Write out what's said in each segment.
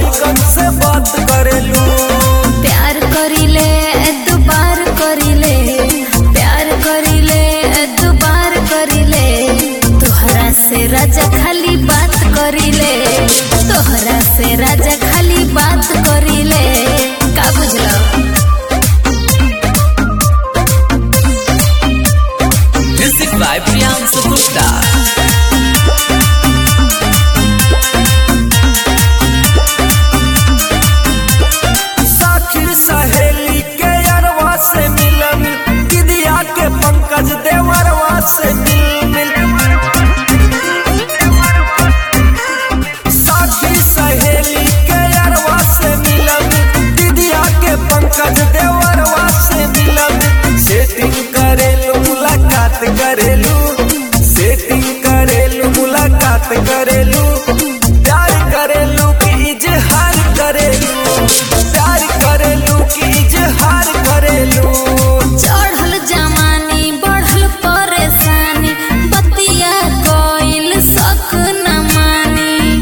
लइकन से बात करेलू प्यार करिले दुबार करिले प्यार करिले दुबार करिले तोहरा से राजा खाली बात करिले तोहरा से राजा खाली बात करिले का बुझलो Music by Priyansu Gupta. साखी सहेली के अरवा से मिलन दिदिया के पंकज देवरवा से मिल मिल साखी सहेली के अरवा से मिलन दिदिया के पंकज देवरवा से मिलन सेटिंग करेलू मुलाकात करेलू सेटिंग करेलू मुलाकात करेलू प्यार करेलू कि इजहार करेलू प्यार करेलू कि इजहार करेलू चढ़ल जमानी बढ़ल परेशानी बतिया कोइल सक न मानी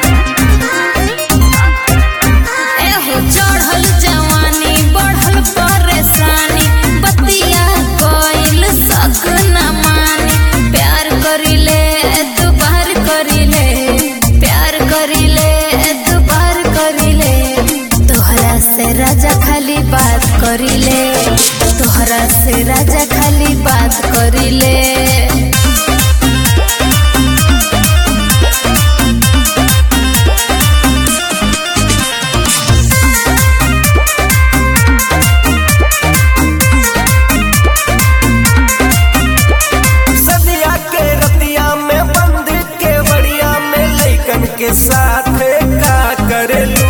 एहो चढ़ल जवानी बढ़ल परेशानी बतिया कोइल सक न मानी प्यार करिले दुबार करिले प्यार करिले दुबार करिले तोहरा से राजा खाली बात करिले तोहरा से राजा खाली बात करिले सदिया के रतिया में बंद के बड़िया में लइकन के साथ का करेलू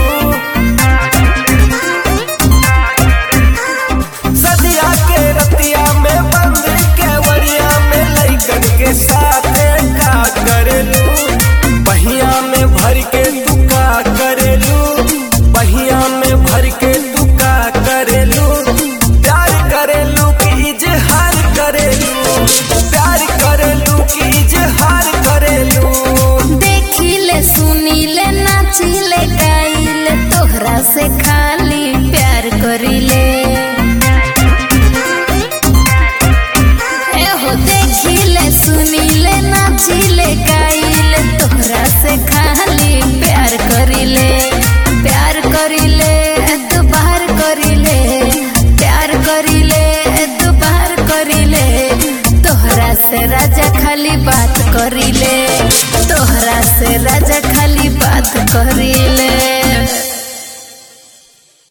सदिया के रतिया में बंद के बड़िया में लइकन के साथ का करेलू बहिया में भर के तू का करेलू बहिया में भर के तू का करेलू प्यार करेलू कि इजहार करेलू प्यार करेलू कि इजहार करेलू देखिले सुनिले नाचिले गाइले तोहरा से खाली प्यार करिले एहो देखिले सुनिले नाचिले गाइले तोहरा से खाली प्यार करिले प्यार करिले दुबार करिले प्यार करिले दुबार करिले तोहरा से राजा खाली बात करिले तोहरा से राजा खाली बात करिले